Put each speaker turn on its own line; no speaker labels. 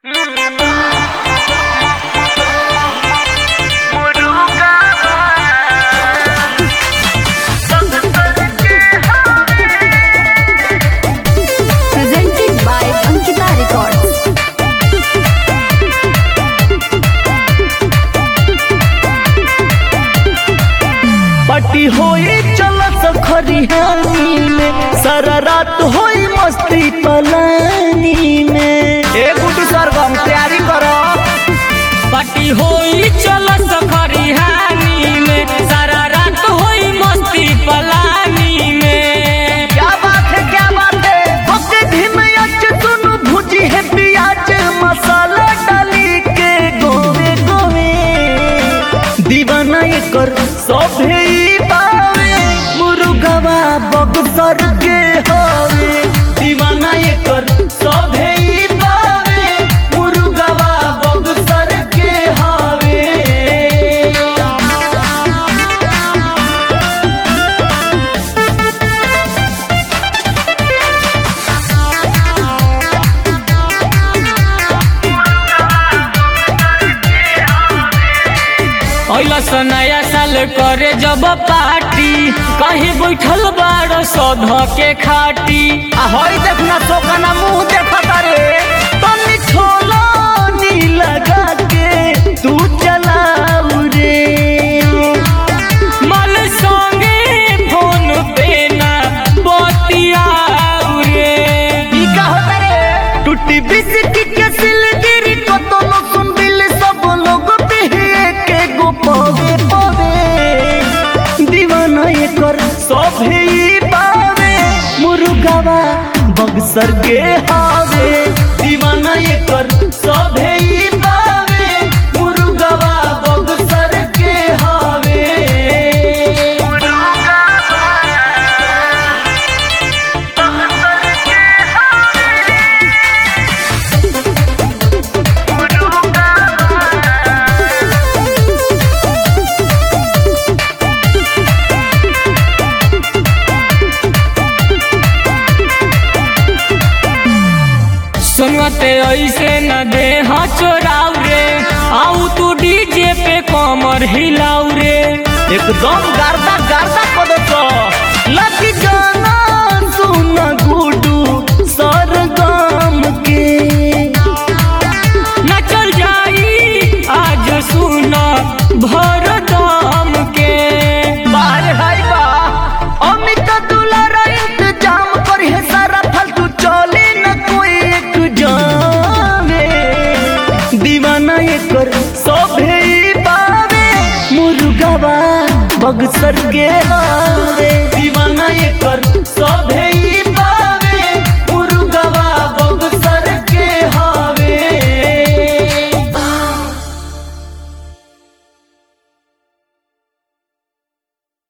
Presented by Ankita Records.
पटी होई चलत खरिहानी में सारा रात होई मस्ती पलानी में ए गुड्डू सरगम तैयारी करो
पटी होई चल खरिहानी में सारा रात होई मस्ती पलानी में
क्या बात है क्या बात है ओके धीम अच सुन भुजी है प्याज मसाला डाली के गोवे गोवे दीवाना एकर सभे ई पावे मुर्गवा बक्सर के हवे दीवाना एकर सभे ई पावे मुर्गवा बक्सर के हवे
अइलस नया साल करे जब पार्टी कहीं बैठल बाड़ सौध के खाटी
आ हई देखना सोकना मुंह देखता रे तनी छोलो नी लगा के तू चलाऊ रे
मल संगे फोन पे ना बतियाऊ रे
ई का होता रे टूटी बिस्की के सिलगिरी को तो लो सुन बिल सब लोग पे के गो पवे पवे दीवाना ये कर सब ही पावे मुर्गावा बक्सर के हावे दीवाना ये कर सब ही पावे मुर्गावा बक्सर के हावे
सुनते ऐसे न दे हाँ चोराऊ रे आऊ तू डीजे पे कमर हिलाऊ रे
एकदम गार्दा गार्दा कदो तो लकी गाना सुन गुडू सरगम के
न चल जाई आज सुन भर दम के
बाहर हाय बा अमित दुलार इंतजाम कर है सारा फालतू चले न कोई एक जाने दीवाना ये कर सब ही पावे मुर्गावा बक्सर के हा